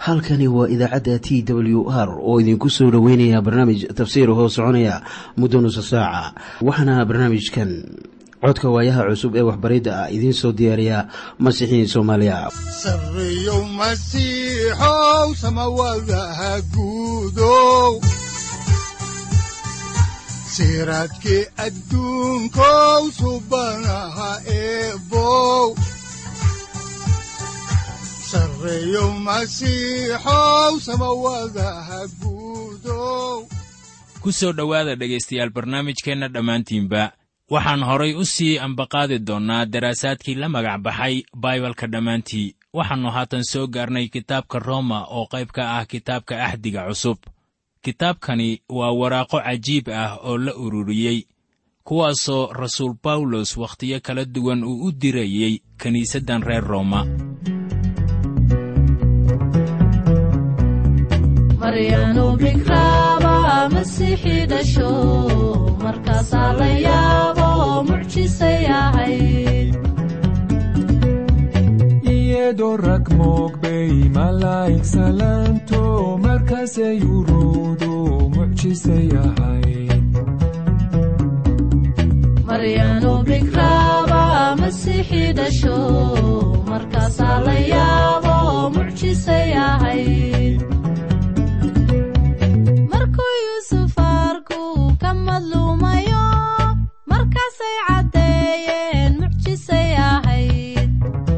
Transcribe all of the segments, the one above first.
halkani waa idaacadda t w r oo idinku soo dhoweynaya barnaamij tafsiir hoo soconaya muddo nusa saaca waxaana barnaamijkan codka waayaha cusub ee waxbaridda ah idiin soo diyaariya masiixiin soomaaliya sareyow masiixow samawadaha guudow siraadkii adduunkow subanaha eebow sareyow masiixow samawadaha guudow ku soo dhowaada dhegaystayaal barnaamijkeenna dhammaantiinba waxaan horay u sii ambaqaadi doonnaa daraasaadkii la magac baxay baibalka dhammaantii waxaannu haatan soo gaarnay kitaabka rooma oo qayb ka ah kitaabka axdiga cusub kitaabkani waa waraaqo cajiib ah oo la ururiyey kuwaasoo rasuul bawlos wakhtiyo kala duwan uu u dirayey kiniisaddan reer rooma maryanu bikraaba masiixii dhasho markaasaa la yaabo mucjisay ahayd iyadoo rag moogbay malaa'ig salaanto markaasay uruudu mucjisay ahayd maryanu bikraaba masiixii dhasho markaasaa la yaabo mucjisay ahayd markuu yuusuf arku ka madluumayo markaasay caddeeyeen mucjisay ahayd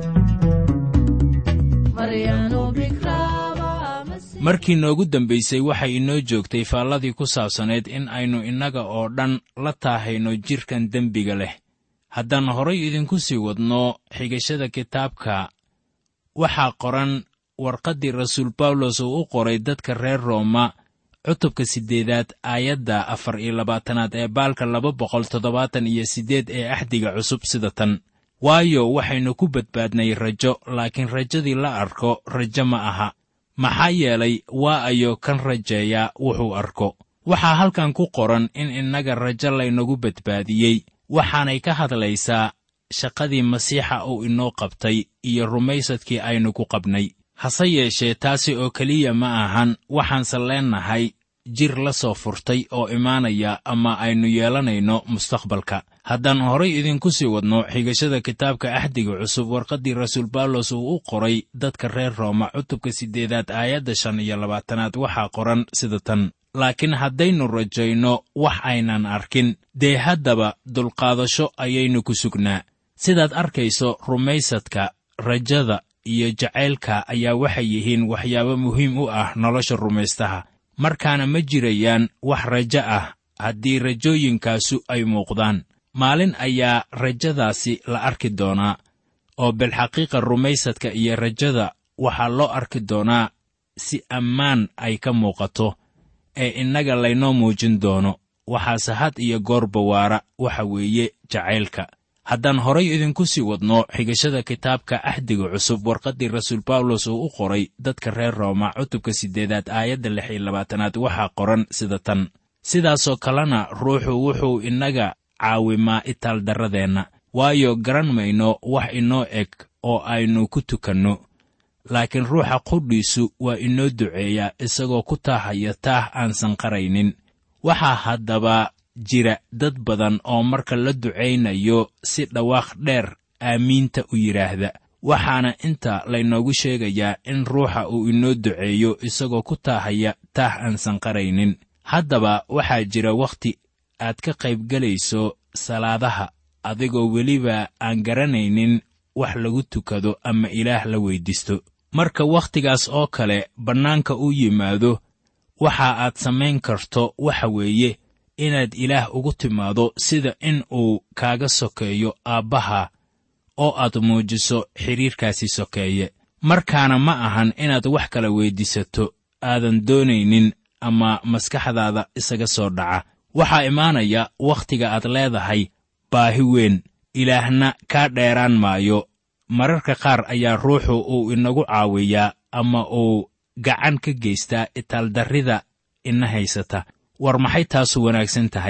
maryanu bikraaba masiix- markii noogu dambaysay waxay inoo joogtay faalladii ku saabsanayd in aynu innaga oo dhan la taahayno jidhkan dembiga leh haddaan horay idinku sii wadno xigashada kitaabka waxaa qoran warqaddii rasuul bawlos uu u qoray dadka reer rooma cutubka siddeedaad aayadda afar iyo labaatanaad ee baalka laba boqol toddobaatan iyo siddeed ee axdiga cusub sida tan waayo waxaynu ku badbaadnay rajo laakiin rajadii la arko rajo ma aha maxaa yeelay waa ayo kan rajeeyaa wuxuu arko waxaa halkan ku qoran in innaga rajo laynagu badbaadiyey waxaanay ka hadlaysaa shaqadii masiixa uu inoo qabtay iyo rumaysadkii aynu ku qabnay hase yeeshee taasi oo keliya ma ahan waxaanse leennahay jir la soo furtay oo imaanaya ama aynu yeelanayno mustaqbalka haddaan horay idinku sii wadno xigashada kitaabka axdiga cusub warqaddii rasuul bawlos uu u qoray dadka reer rooma cutubka siddeedaad aayadda shan iyo labaatanaad waxaa qoran sida tan laakiin haddaynu rajayno wax aynan arkin dee haddaba dulqaadasho ayaynu ku sugnaa sidaad arkayso rumaysadka rajada iyo jacaylka ayaa waxay yihiin waxyaabo muhiim u ah nolosha rumaystaha markaana ma jirayaan wax rajo ah haddii rajooyinkaasu ay muuqdaan maalin ayaa rajadaasi la arki doonaa oo bilxaqiiqa rumaysadka iyo rajada waxaa loo arki doonaa si ammaan ay ka muuqato ee innaga laynoo muujin doono waxaase had iyo goorba waara waxa weeye jacaylka haddaan horay idinku sii wadno xigashada kitaabka axdiga cusub warqaddii rasuul bawlos uu u qoray dadka reer rooma cutubka siddeedaad aayadda lix iyo labaatanaad waxaa qoran sida tan sidaasoo kalena ruuxu wuxuu innaga caawimaa itaaldarradeenna waayo garan mayno wax inoo eg oo aynu ku tukanno laakiin ruuxa qudhiisu waa inoo duceeyaa isagoo ku taahaya taah aan sanqaraynin waxaa haddaba jira dad badan oo marka la ducaynayo si dhawaaq dheer aamiinta u yidhaahda waxaana inta laynoogu sheegayaa in ruuxa uu inoo duceeyo isagoo ku taahaya taah aan sanqaraynin haddaba waxaa jira wakhti aad ka qaybgelayso salaadaha adigoo weliba aan garanaynin wax lagu tukado ama ilaah la weyddiisto marka wakhtigaas oo kale bannaanka u yimaado waxa aad samayn karto waxa weeye inaad ilaah ugu timaado sida in uu kaaga sokeeyo aabbaha oo aad muujiso xidhiirkaasi sokeeye markaana ma ahan inaad wax kala weyddiisato aadan doonaynin ama maskaxdaada isaga soo dhaca waxaa imaanaya wakhtiga aad leedahay baahi weyn ilaahna kaa dheeraan maayo mararka qaar ayaa ruuxu uu inagu caawiyaa ama uu gacan ka geystaa itaaldarrida ina haysata war maxay taasu wanaagsan tahay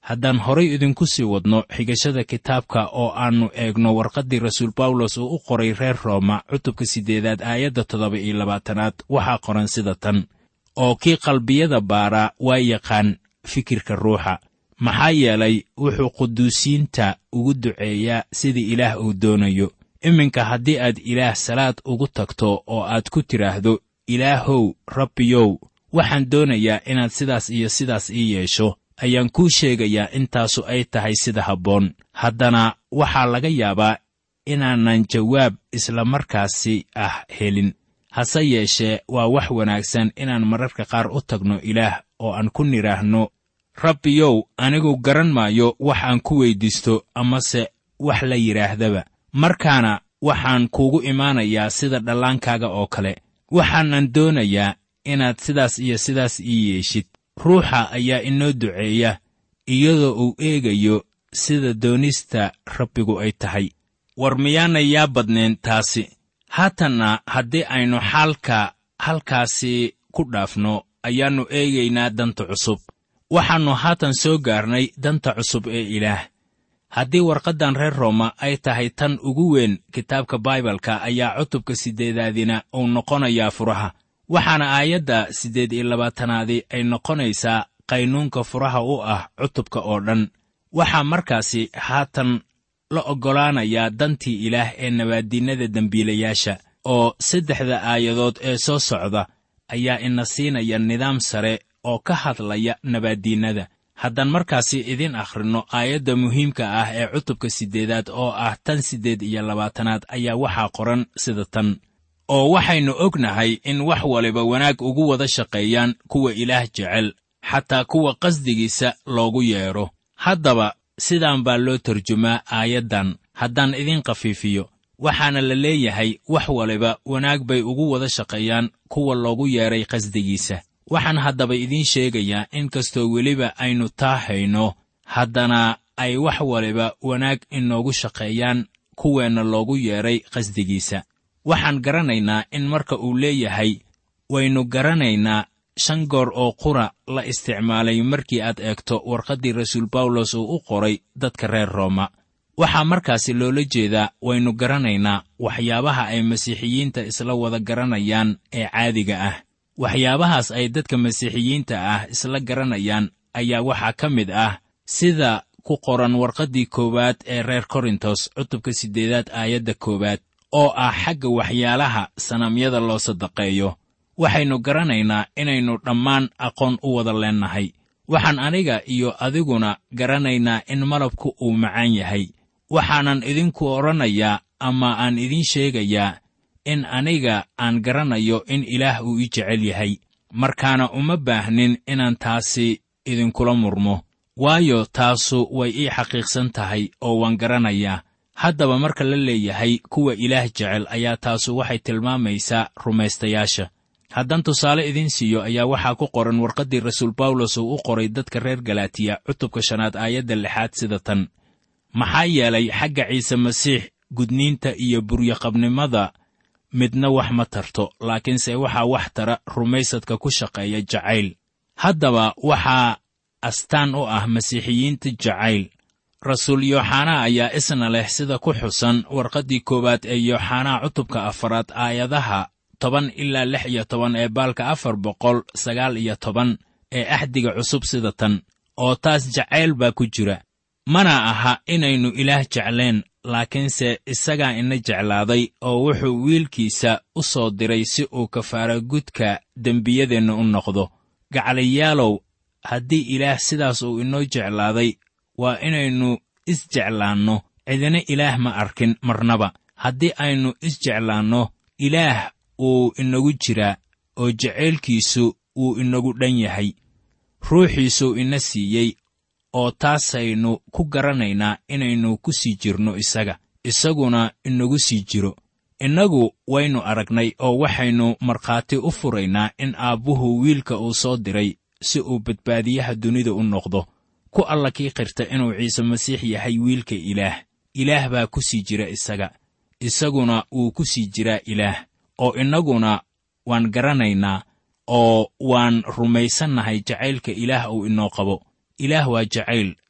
haddaan horay idinku sii wadno xigashada kitaabka oo aannu eegno warqaddii rasuul bawlos uu u qoray reer rooma cutubka siddeedaad aayadda toddoba iyo labaatanaad waxaa qoran sida tan oo kii qalbiyada baaraa waa yaqaan fikirka ruuxa maxaa yeelay wuxuu quduusiinta ugu duceeyaa sidii ilaah uu doonayo iminka haddii aad ilaah salaad ugu tagto oo aad ku tidhaahdo ilaahow rabbiyow waxaan doonayaa inaad sidaas iyo sidaas ii yeesho ayaan kuu sheegayaa intaasu ay tahay sida habboon haddana waxaa laga yaabaa inaanan jawaab isla markaasi ah helin hase yeeshee waa wax wanaagsan inaan mararka qaar u tagno ilaah oo aan ku nidhaahno rabbiyow anigu garan maayo wax aan ku weyddiisto amase wax la yidhaahdaba markaana waxaan kuugu imaanayaa sida dhallaankaaga oo kale waxaanan doonayaa inaad sidaas iyo sidaas ii yeeshid ruuxa ayaa inoo duceeya iyadoo uu eegayo sida doonista rabbigu ay tahay war miyaanay yaa badnayn taasi haatanna haddii aynu xaalka halkaasi ku dhaafno ayaannu eegaynaa danta cusub waxaannu haatan soo gaarnay danta cusub ee ilaah haddii warqaddan reer rooma ay tahay tan ugu weyn kitaabka baibalka ayaa cutubka siddeedaadina uu noqonayaa furaha waxaana aayadda siddeed iyo labaatanaadi ay noqonaysaa qaynuunka furaha u ah cutubka oo dhan waxaa markaasi haatan la oggolaanayaa dantii ilaah ee nabaaddiinnada dembiilayaasha oo saddexda aayadood ee soo socda ayaa ina siinaya nidaam sare oo ka hadlaya nabaaddiinnada haddaan markaasi idiin akhrinno aayadda muhiimka ah ee cutubka siddeedaad oo ah tan siddeed iyo labaatanaad ayaa waxaa qoran sida tan oo waxaynu ognahay in wax waliba wanaag ugu wada shaqeeyaan kuwa ilaah jecel xataa kuwa qasdigiisa loogu yeedho haddaba sidaan baa loo tarjumaa aayaddan haddaan idiin khafiifiyo waxaana la leeyahay wax waliba wanaag bay ugu wada shaqeeyaan kuwa loogu yeedhay qasdigiisa waxaan haddaba idiin sheegayaa in kastoo weliba aynu taa hayno haddana ay wax waliba wanaag inoogu shaqeeyaan kuweenna loogu yeedhay qasdigiisa waxaan garanaynaa in marka uu leeyahay waynu garanaynaa shan goor oo qura la isticmaalay markii aad eegto warqaddii rasuul bawlos uu u qoray dadka reer rooma waxaa markaasi loola jeedaa waynu garanaynaa waxyaabaha ay masiixiyiinta isla wada garanayaan ee caadiga ah waxyaabahaas ay dadka masiixiyiinta ah isla garanayaan ayaa waxaa ka mid ah sida ku qoran warqaddii koowaad ee reer korintos cutubka siddeedaad aayadda koowaad oo ah xagga waxyaalaha sanamyada loo sadaqeeyo waxaynu garanaynaa inaynu dhammaan aqoon u wada leennahay waxaan aniga iyo adiguna garanaynaa in malabku uu macaan yahay waxaanan idinku odhanayaa ama aan idiin sheegayaa in aniga aan garanayo in ilaah uu ii jecel yahay markaana uma baahnin inaan taasi idinkula murmo waayo taasu way ii xaqiiqsan tahay oo waan garanayaa haddaba marka la leeyahay kuwa ilaah jecel ayaa taasu waxay tilmaamaysaa rumaystayaasha haddaan tusaale idiin siiyo ayaa waxaa ku qoran warqaddii rasuul bawlos uu u qoray dadka reer galaatiya cutubka shanaad aayadda lixaad sida tan maxaa yeelay xagga ciise masiix gudniinta iyo buryaqabnimada midna wax ma tarto laakiinse waxaa wax tara rumaysadka ku shaqeeya jacayl haddaba waxaa astaan u ah masiixiyiinta jacayl rasuul yooxanaa ayaa isna leh sida ku xusan warqaddii koowaad ee yooxanaa cutubka afaraad aayadaha toban ilaa lix iyo toban ee baalka afar boqol sagaal iyo toban ee axdiga cusub sida tan oo taas jacayl baa ku jira mana aha inaynu ilaah jeclayn laakiinse isagaa ina jeclaaday oo wuxuu wiilkiisa u soo diray si uu kafaara gudka dembiyadeenna u noqdo gacaliyaalow haddii ilaah sidaas uu inoo jeclaaday waa inaynu isjeclaanno cidina ilaah ma arkin marnaba haddii aynu isjeclaanno ilaah wuu inagu jiraa oo jacaylkiisu wuu inagu dhan yahay ruuxiisuu ina siiyey oo taasaynu ku garanaynaa inaynu ku sii jirno isaga isaguna inagu sii jiro innagu waynu aragnay oo waxaynu markhaati u furaynaa in aabbuhu wiilka uu soo diray si uu badbaadiyaha dunida u noqdo ku alla kii qirta inuu ciise masiix yahay wiilka ilaah ilaah baa ku sii jira isaga isaguna wuu ku sii jiraa ilaah oo innaguna waan garanaynaa oo waan rumaysannahay jacaylka ilaah uu inoo qabo ilaah waa jacayl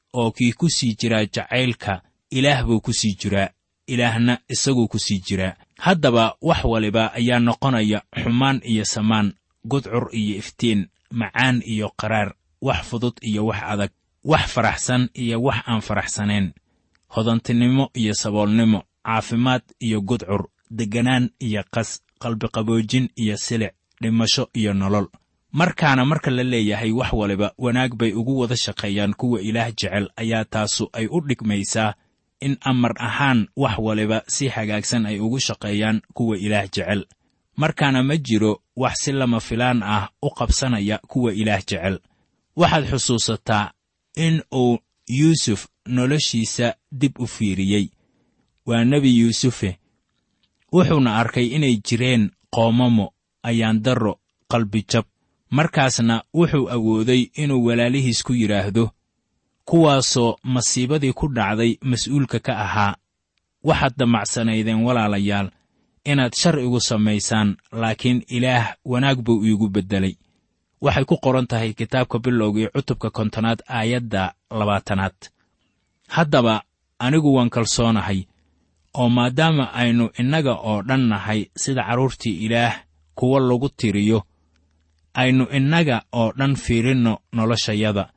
oo kii ku sii jiraa jacaylka ilaah buu ku sii jiraa ilaahna isaguu ku sii jiraa haddaba wax waliba ayaa noqonaya xumaan iyo samaan gudcur iyo iftiin macaan iyo qaraar wax fudud iyo wax adag wax faraxsan iyo wax aan faraxsanayn hodantinimo iyo saboolnimo caafimaad iyo gudcur degganaan iyo qas qalbiqaboojin iyo silic dhimasho iyo nolol markaana marka la leeyahay wax waliba wanaag bay ugu wada shaqeeyaan kuwa ilaah jecel ayaa taasu ay u dhigmaysaa in amar ahaan wax waliba si hagaagsan ay ugu shaqeeyaan kuwa ilaah jecel markaana ma jiro wax si lama filaan ah u qabsanaya kuwa ilaah jecel waxaad xusuusataa in uu yuusuf noloshiisa dib u fiiriyey waa nebi yuusufe wuxuuna arkay inay jireen qoomamo ayaandarro qalbijab markaasna wuxuu awooday inuu walaalihiis ku yidhaahdo kuwaasoo masiibadii ku dhacday mas'uulka ka ahaa waxaad damacsanaydeen walaalayaal inaad shar igu samaysaan laakiin ilaah wanaag buu iigu beddelay waxay ku qoran tahay kitaabka bilowgii cutubka kontonaad aayadda labaatanaad haddaba anigu waan kalsoonahay oo maadaama aynu innaga oo dhan nahay sida carruurtii ilaah kuwa lagu tiriyo aynu innaga oo dhan fiirinno noloshayada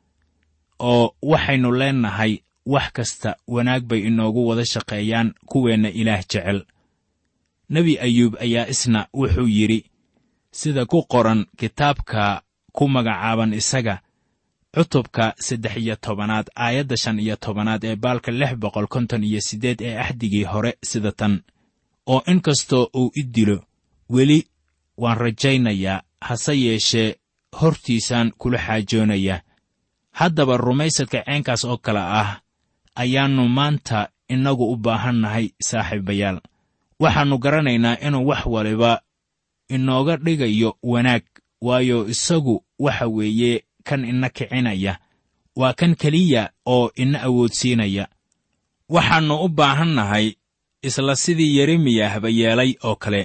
oo waxaynu leennahay wax kasta wanaag bay inoogu wada shaqeeyaan kuweenna ilaah jecel nebi ayuub ayaa isna wuxuu yidhi sida ku qoran kitaabka ku magacaaban isaga cutubka saddex iyo tobanaad aayadda shan iyo tobanaad ee baalka lix boqol konton iyo siddeed ee axdigii hore sida tan oo in kastoo uu i dilo weli waan rajaynayaa hase yeeshee hortiisaan kula xaajoonayaa haddaba rumaysadka ceenkaas oo kale ah ayaannu maanta innagu u baahannahay saaxiibayaal waxaannu garanaynaa inuu wax waliba inooga dhigayo wanaag waayo isagu waxa weeye kan ina kicinaya waa kan keliya oo ina awoodsiinaya waxaannu u baahannahay isla sidii yeremiyahba yeelay oo kale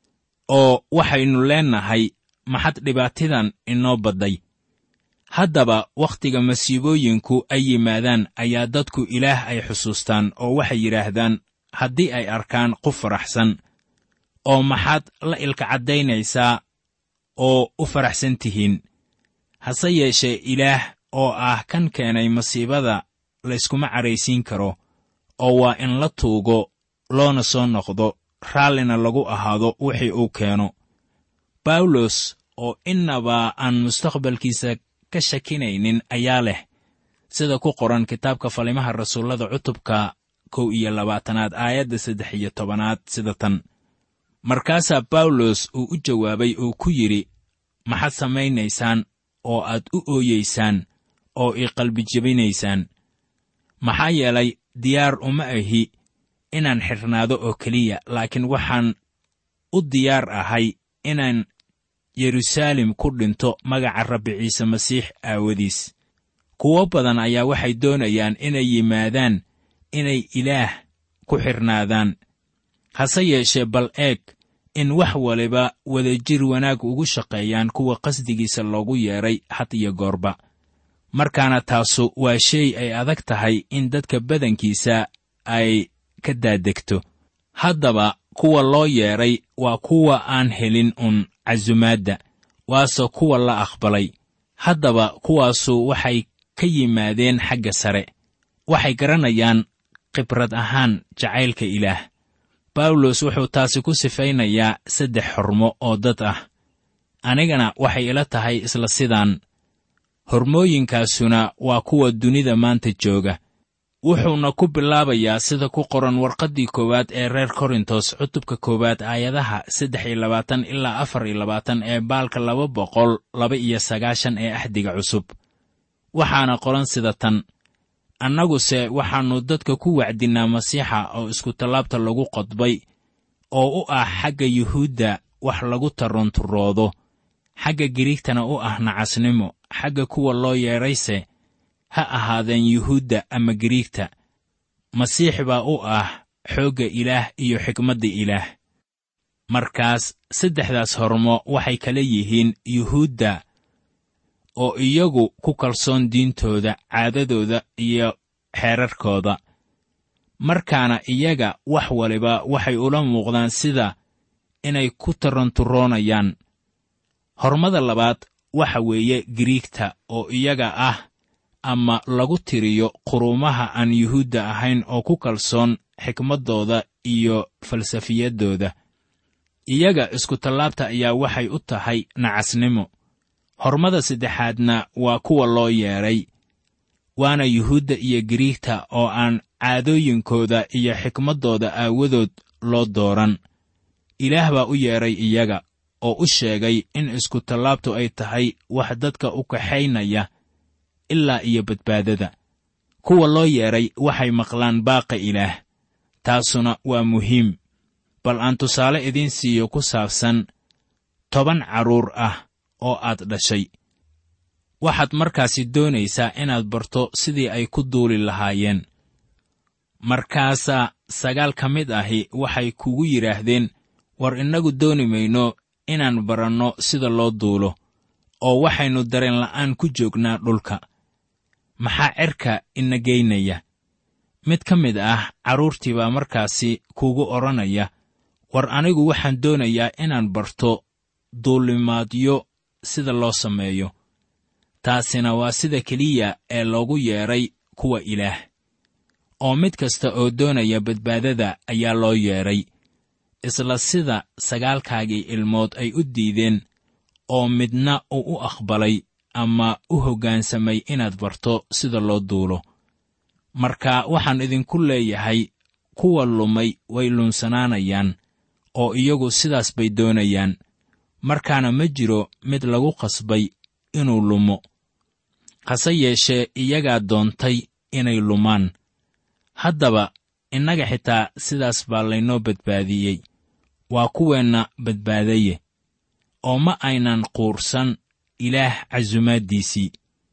oo waxaynu leennahay maxad dhibaatidan inoo badday haddaba wakhtiga masiibooyinku ay yimaadaan ayaa dadku ilaah ay xusuustaan oo waxay yidhaahdaan haddii ay arkaan qof faraxsan oo maxaad la ilka caddaynaysaa oo u faraxsan tihiin hase yeeshee ilaah oo ah kan keenay masiibada layskuma caraysiin karo oo waa in la tuugo loona soo noqdo raallina lagu ahaado wixii uu keeno bawlos oo innaba aan mustaqbalkiisa ka shakinaynin ayaa leh sida ku qoran kitaabka falimaha rasuullada cutubka kow iyo labaatanaad aayadda saddex iyo tobanaad sida tan markaasaa bawlos uu u jawaabay oo ku yidhi maxaad samaynaysaan oo aad u ooyeysaan oo ii qalbijebinaysaan maxaa yeelay diyaar uma ahi inaan xidhnaado oo keliya laakiin waxaan u diyaar ahay inaan yeruusaalem ku dhinto magaca rabbi ciise masiix aawadiis kuwo badan ayaa waxay doonayaan inay yimaadaan inay ilaah ku xidhnaadaan hase yeeshee bal eeg in wax waliba wadajir wanaag ugu shaqeeyaan kuwa qasdigiisa loogu yeedhay had iyo goorba markaana taasu waa shay ay adag tahay in dadka badankiisa ay ka daadegto haddaba kuwa loo yeedhay waa kuwa aan helin un casumaadda waase kuwa la aqbalay haddaba kuwaasu waxay ka yimaadeen xagga sare waxay garanayaan khibrad ahaan jacaylka ilaah bawlos wuxuu taasi ku sifaynayaa saddex xormo oo dad ah anigana waxay ila tahay isla sidaan hormooyinkaasuna waa kuwa dunida maanta jooga wuxuuna ku bilaabayaa sida ku qoran warqaddii koowaad ee reer korintos cutubka koowaad aayadaha saddex iyo labaatan ilaa afar iyo labaatan ee baalka laba boqol laba iyo sagaashan ee axdiga cusub waxaana qoran sida tan annaguse waxaannu dadka ku wacdinnaa masiixa oo iskutallaabta lagu qodbay oo u ah xagga yuhuudda wax lagu tarunturoodo xagga giriigtana u ah nacasnimo xagga kuwa loo yeedhayse ha ahaadeen yuhuudda ama giriigta masiix baa u ah xoogga ilaah iyo xikmadda ilaah markaas saddexdaas hormo waxay kala yihiin yuhuudda oo iyagu ku kalsoon diintooda caadadooda iyo xeerarkooda markaana iyaga wax waliba waxay ula muuqdaan sida inay ku taranturoonayaan hormada labaad waxa weeye giriigta oo iyaga ah ama lagu tiriyo quruumaha aan yuhuudda ahayn oo ku kalsoon xikmaddooda iyo falsafiyaddooda iyaga iskutallaabta ayaa waxay u tahay nacasnimo hormada saddexaadna waa kuwa loo yeedhay waana yuhuudda iyo giriigta oo aan caadooyinkooda iyo xikmaddooda aawadood loo dooran ilaah baa u yeedhay iyaga oo u sheegay in iskutallaabtu ay tahay wax dadka u kaxaynaya ilaa iyo badbaadada kuwa loo yeedhay waxay maqlaan baaqa ilaah taasuna waa muhiim bal aan tusaale idiin siiyo ku saabsan toban carruur ah oo aad dhashay waxaad markaasi doonaysaa inaad barto sidii ay ku duuli lahaayeen markaasaa sagaal ka mid ahi waxay kugu yidhaahdeen war innagu dooni mayno inaan baranno sida loo duulo oo waxaynu dareen la'aan ku joognaa dhulka maxaa cerka ina geynaya mid ka mid ah carruurtii baa markaasi kugu odhanaya war anigu waxaan doonayaa inaan barto duulimaadyo sida loo sameeyo taasina waa sida keliya ee loogu yeedhay kuwa ilaah oo mid kasta oo doonaya badbaadada ayaa loo yeedhay isla sida sagaalkaagii ilmood ay u diideen oo midna uu u aqbalay ama u hoggaansamay inaad barto sida loo duulo marka waxaan idinku leeyahay kuwa lumay way lunsanaanayaan oo iyagu sidaas bay doonayaan markaana ma jiro mid lagu qasbay inuu lumo hase yeeshee iyagaa doontay inay lumaan haddaba innaga xitaa sidaas baa laynoo badbaadiyey waa kuweenna badbaadaye oo ma aynan quursan ilaah casumaaddiisii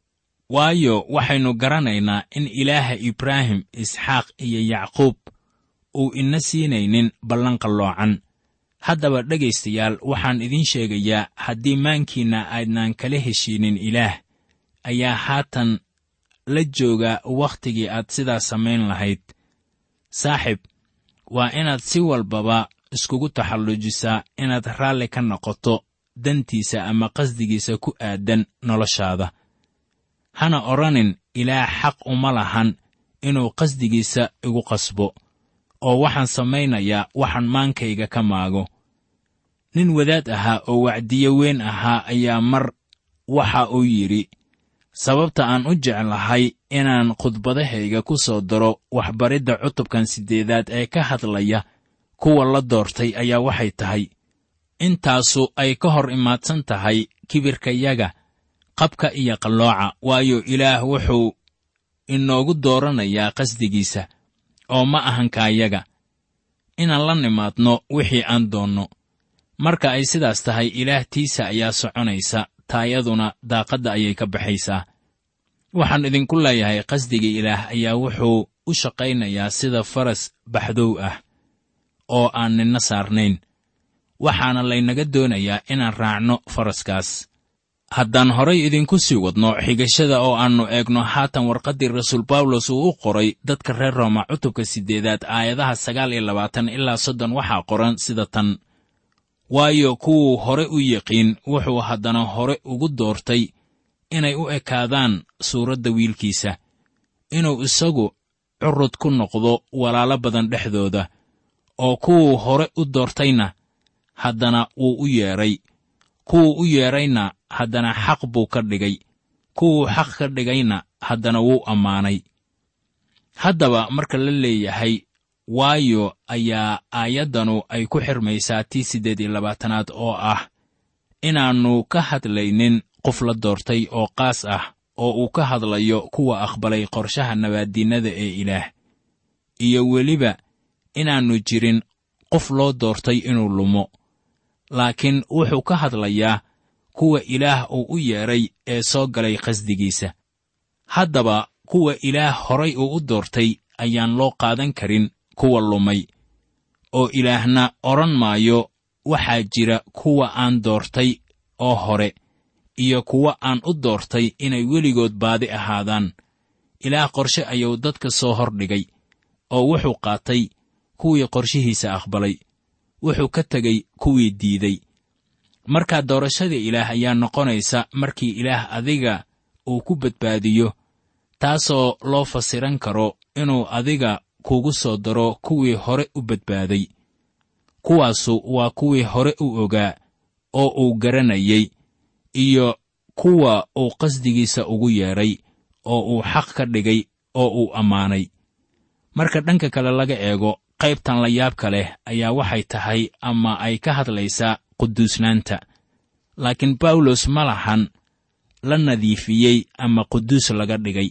waayo waxaynu garanaynaa in ilaaha ibraahim isxaaq iyo yacquub uu ina siinaynin ballan qalloocan haddaba dhegaystayaal waxaan idiin sheegayaa haddii maankiinna aydnaan kala heshiinin ilaah ayaa haatan la jooga wakhtigii aad sidaa samayn lahayd saaxib waa inaad si walbaba iskugu taxallujisaa inaad raalli ka noqoto dantiisa ama qasdigiisa ku aadan noloshaada hana odhanin ilaah xaq uma lahan inuu qasdigiisa igu qasbo oo waxaan samaynayaa waxaan maankayga ka maago nin wadaad ahaa oo wacdiye weyn ahaa ayaa mar waxa uu yidhi sababta aan u jeclahay inaan khudbadahayga ku soo daro waxbaridda cutubkan siddeedaad ee ka hadlaya kuwa la doortay ayaa waxay tahay intaasu ay ka hor imaadsan tahay kibirkayaga qabka iyo qallooca waayo ilaah wuxuu inoogu dooranayaa qasdigiisa oo ma ahankaayaga inaan la nimaadno wixii aan doonno marka ay sidaas tahay ilaah tiisa ayaa soconaysa taayaduna daaqadda ayay ka baxaysaa waxaan idinku leeyahay qasdiga ilaah ayaa wuxuu u shaqaynayaa sida faras baxdow ah oo aan ninna saarnayn waxaana laynaga doonayaa inaan raacno faraskaas haddaan horay idinku sii wadno xigashada oo aannu eegno haatan warqaddii rasuul bawlos uu u qoray dadka reer rooma cutubka siddeedaad aayadaha sagaal iyo labaatan ilaa soddon waxaa qoran sida tan waayo kuwuu hore u yiqiin wuxuu haddana hore ugu doortay inay u ekaadaan suuradda wiilkiisa inuu isagu curud ku noqdo walaalo badan dhexdooda oo kuwuu hore u doortayna haddana wuu u yeedhay kuwuu u yeedhayna haddana xaq buu ka dhigay kuwuu xaq ka dhigayna haddana wuu ammaanay haddaba marka la leeyahay waayo ayaa aayaddanu ay ku xirmaysaa tii siddeed iyo labaatanaad oo ah inaannu ka hadlaynin qof la doortay oo qaas ah oo uu ka hadlayo kuwa aqbalay qorshaha nabaaddiinnada ee ilaah iyo weliba inaannu jirin qof loo doortay inuu lumo laakiin wuxuu ka hadlayaa kuwa ilaah uu u yeedhay ee soo galay qasdigiisa haddaba kuwa ilaah horay uu u doortay ayaan loo qaadan karin kuwa lumay oo ilaahna odhan maayo waxaa jira kuwa aan doortay oo hore iyo kuwa aan u doortay inay weligood baadi ahaadaan ilaah qorshe ayuu dadka soo hordhigay oo wuxuu qaatay kuwii qorshihiisa aqbalay wuxuu ka tegey kuwii diiday markaa doorashada ilaah ayaa noqonaysa markii ilaah adiga uu ku badbaadiyo taasoo loo fasiran karo inuu adiga kugu soo daro kuwii hore u badbaaday kuwaasu waa kuwii hore u ogaa oo uu garanayey iyo kuwa uu qasdigiisa ugu yeedhay oo uu xaq ka dhigay oo uu ammaanay marka dhanka kale laga eego qaybtan la yaabka leh ayaa waxay tahay ama ay ka hadlaysaa quduusnaanta laakiin bawlos ma lahan la nadiifiyey ama quduus laga dhigay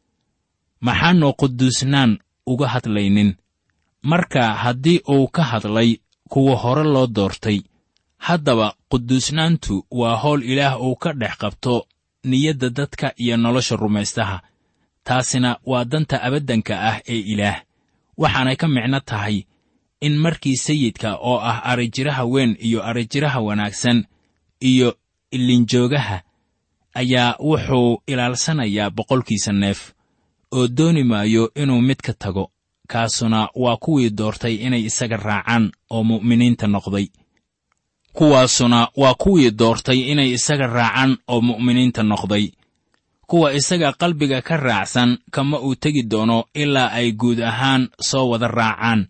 maxaannu quduusnaan uga hadlaynin marka haddii uu ka hadlay kuwa hore loo doortay haddaba quduusnaantu waa howl ilaah uu ka dhex qabto niyadda dadka iyo nolosha rumaystaha taasina waa danta abaddanka ah ee ilaah waxaanay ka micno tahay in markii sayidka oo ah arrijiraha weyn iyo arrijiraha wanaagsan iyo ilinjoogaha ayaa wuxuu ilaalsanayaa boqolkiisa neef oo dooni maayo inuu mid ka tago kaasuna waa kuwii doortay inay isaga raacaan oo mu'miniinta noqday kuwaasuna waa kuwii doortay inay isaga raacaan oo mu'miniinta noqday kuwa isaga qalbiga ka raacsan kama uu tegi doono ilaa ay guud ahaan soo wada raacaan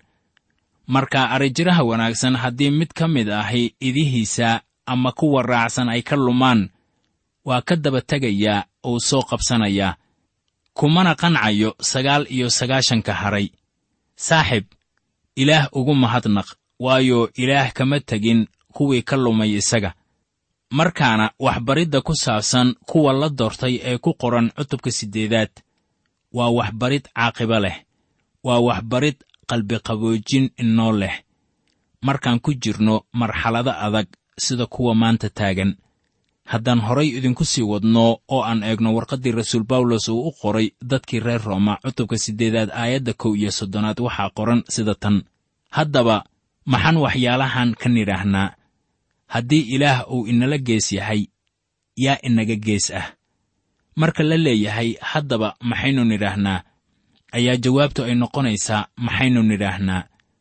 marka arrijiraha wanaagsan haddii mid ka mid ahi idihiisa ama kuwa raacsan ay ka lumaan waa ka daba tegayaa uu soo qabsanayaa kumana qancayo sagaal iyo sagaashanka haray saaxib ilaah ugu mahadnaq waayo ilaah kama tegin kuwii ka lumay isaga markaana waxbaridda ku saabsan kuwa la doortay ee ku qoran cutubka siddeedaad waa waxbarid caaqibo leh waa waxbarid qalbiqaboojin inoo leh markaan ku jirno marxalado adag sida kuwa maanta taagan haddaan horay idinku sii wadno oo aan eegno warqaddii rasuul bawlos uu u qoray dadkii reer rooma cutubka siddeedaad aayadda kow iyo soddonaad waxaa qoran sida tan haddaba maxaan waxyaalahan ka nidhaahnaa haddii ilaah uu inala gees yahay yaa inaga gees ah marka la leeyahay haddaba maxaynu nidhaahnaa ayaa jawaabtu ay noqonaysaa maxaynu nidhaahnaa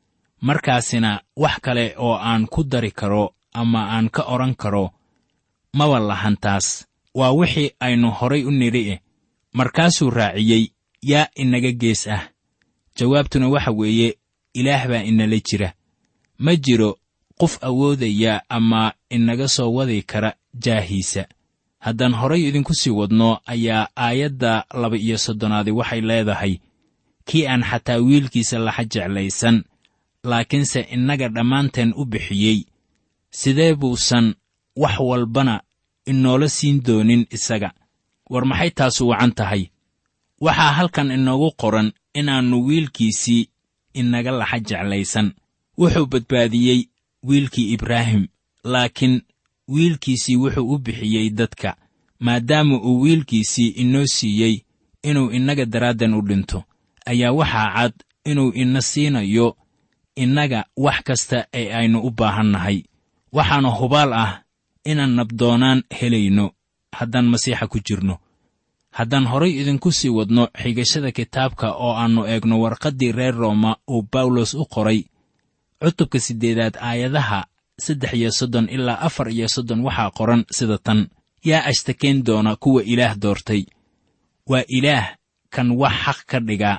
markaasina wax kale oo aan ku dari karo ama aan ka odhan karo maba lahan taas waa wixii aynu horay u nidhi eh markaasuu raaciyey yaa inaga gees ah jawaabtuna waxa weeye ilaah baa inala jira ma jiro qof awoodaya ama inaga soo wadi kara jaahiisa haddaan horay idinku sii wadno ayaa aayadda laba iyo soddonaadi waxay leedahay kii aan xataa wiilkiisa laxa jeclaysan laakiinse innaga dhammaanteen u bixiyey sidee buusan wax walbana inoola siin doonin isaga war maxay taasu wacan tahay waxaa halkan inoogu qoran inaannu wiilkiisii inaga laxa jeclaysan wuxuu badbaadiyey wiilkii ibraahim laakiin wiilkiisii wuxuu u bixiyey dadka maadaama uu wiilkiisii inoo siiyey inuu innaga daraaddan u dhinto ayaa waxaa cad inuu ina siinayo innaga wax kasta ee aynu u baahannahay waxaana hubaal ah inaan nabdoonaan helayno haddaan masiixa ku jirno haddaan horay idinku sii wadno xigashada kitaabka oo aannu eegno warqaddii reer rooma uu bawlos u qoray cutubka siddeedaad aayadaha saddex iyo soddon ilaa afar iyo soddon waxaa qoran sida tan yaa ashtakeen doona kuwa ilaah doortay waa ilaah kan wax xaq ka dhigaa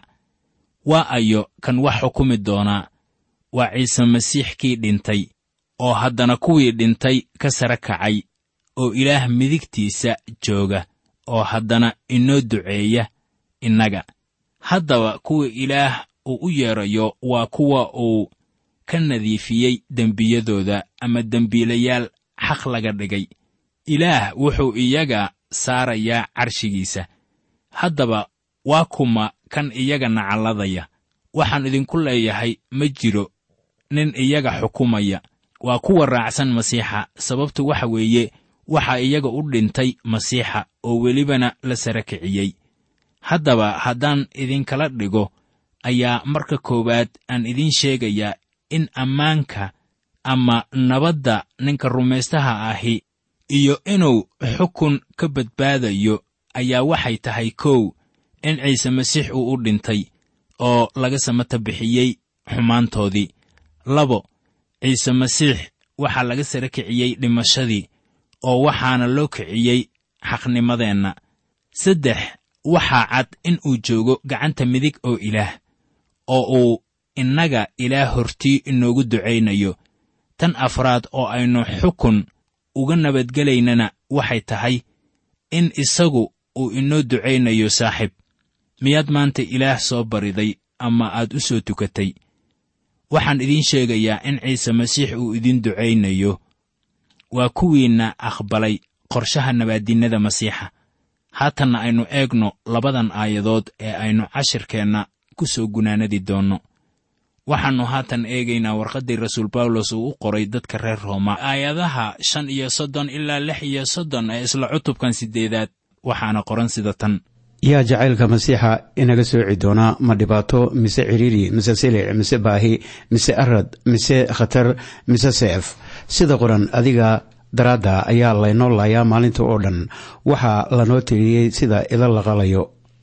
waa ayo kan wax xukumi doonaa waa ciise masiix kii dhintay oo haddana kuwii dhintay ka sare kacay oo ilaah midigtiisa jooga oo haddana inoo duceeya innaga haddaba kuwa ilaah uu u yeedrayo waa kuwa uu ka nadiifiyey dembiyadooda ama dembiilayaal xaq laga dhigay ilaah wuxuu iyaga saarayaa carshigiisa haddaba waa kuma kan iyaga nacalladaya waxaan idinku leeyahay ma jiro nin iyaga xukumaya waa kuwa raacsan masiixa sababtu waxa weeye waxaa iyaga u dhintay masiixa oo welibana la sara kiciyey haddaba haddaan idinkala dhigo ayaa marka koowaad aan idiin sheegayaa in ammaanka ama nabadda ninka rumaystaha ahi iyo inuu xukun ka badbaadayo ayaa waxay tahay kow in ciise masiix uu u dhintay oo laga samata bixiyey xumaantoodii labo ciise masiix waxaa laga sara kiciyey dhimashadii oo waxaana loo kiciyey xaqnimadeenna saddex waxaa cad in uu joogo gacanta midig oo ilaah oo uu innaga ilaah hortii inoogu ducaynayo tan afraad oo aynu xukun uga nabadgelaynana waxay tahay in isagu uu inoo ducaynayo saaxiib miyaad maanta ilaah soo bariday ama aad u soo tukatay waxaan idiin sheegayaa in ciise masiix uu idiin ducaynayo waa kuwiinna aqbalay qorshaha nabaaddinnada masiixa haatanna aynu eegno labadan aayadood ee aynu cashirkeenna ku soo gunaanadi doonno waxaannu haatan eegaynaa warqaddii rasuul bawlos uu u qoray dadka reer rooma aayadaha shan iyo soddon ilaa lix iyo soddon ee isla cutubkan siddeedaad waxaana qoran sida tan yaa jacaylka masiixa inaga sooci doonaa ma dhibaato mise cidhiiri mise silic mise baahi mise arad mise khatar mise seef sida qoran adiga daraadda ayaa laynoo laayaa maalinta oo dhan waxaa lanoo tiriyey sida ida la qalayo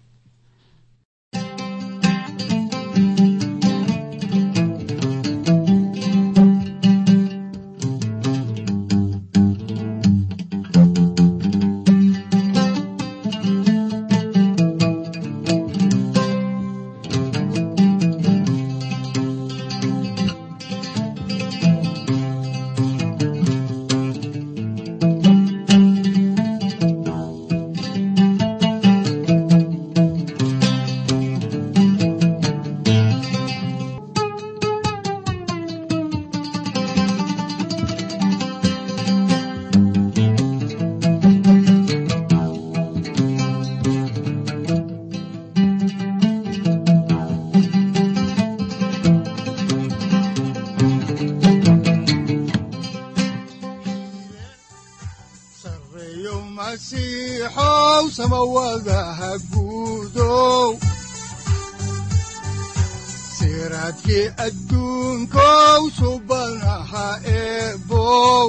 sareeyo masiixow samawadaha guudow siraadkii adduunkow subanaha eebow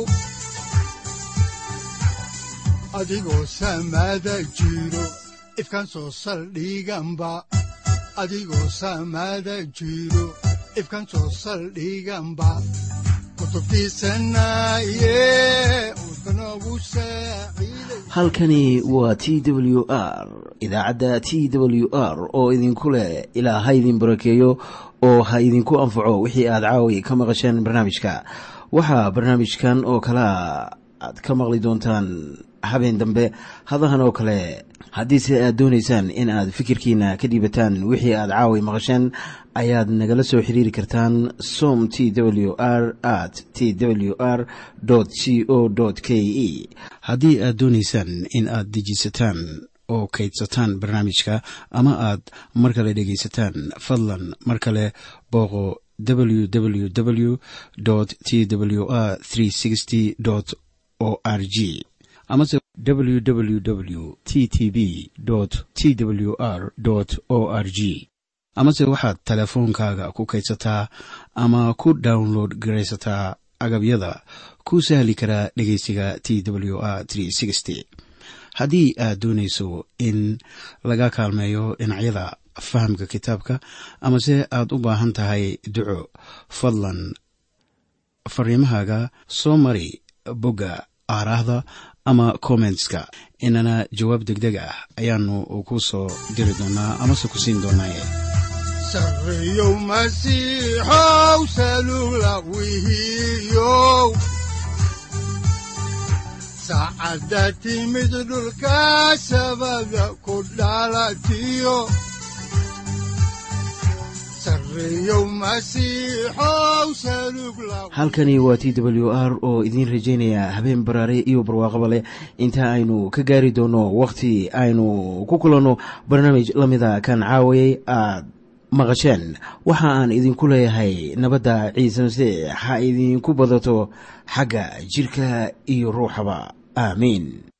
adigoo samada jiro ifkan soo saldhiganba adigoo samada jiro ifkan soo saldhiganba kutubtiisanaye udbanogu saaciiday halkani waa t w r idaacadda t w r oo idinku leh ilaa ha idin barakeeyo oo ha idinku anfaco wixii aad caawi ka maqasheen barnaamijka waxaa barnaamijkan oo kalea aad ka maqli doontaan habeen dambe hadahan oo kale haddiise aad doonaysaan in aad fikirkiina ka dhiibataan wixii aad caawi maqasheen ayaad nagala soo xiriiri kartaan som t w r at t w r c o k e haddii aad doonaysaan in aad dejisataan oo kaydsataan barnaamijka ama aad mar kale dhegaysataan fadlan mar kale booqo www t w r o r g amase www t t b t w r o r g amase waxaad teleefoonkaaga ku kaydsataa ama ku download garaysataa agabyada ku sahli karaa dhegeysiga t w r haddii aad doonayso in laga kaalmeeyo dhinacyada fahamka kitaabka amase aad u baahan tahay duco fadlan fariimahaaga soo mari bogga aaraahda ama kommentska inana jawaab degdeg ah ayaanu ku soo diri doonaa amase ku siin doonaaye sareeyow masiixow salula wihiyow saacadda timid dhulka sabada ku dhalatiyo sareeyow masiixow salug la halkani waa t w r oo idiin rajaynaya habeen baraare iyo barwaaqaba leh inta aynu ka gaari doono wakhti aynu ku kulanno barnaamij la mida kan caawayay aad maqasheen waxa aan idinku leeyahay nabadda ciise masiix ha idinku badato xagga jidhka iyo ruuxaba aamiin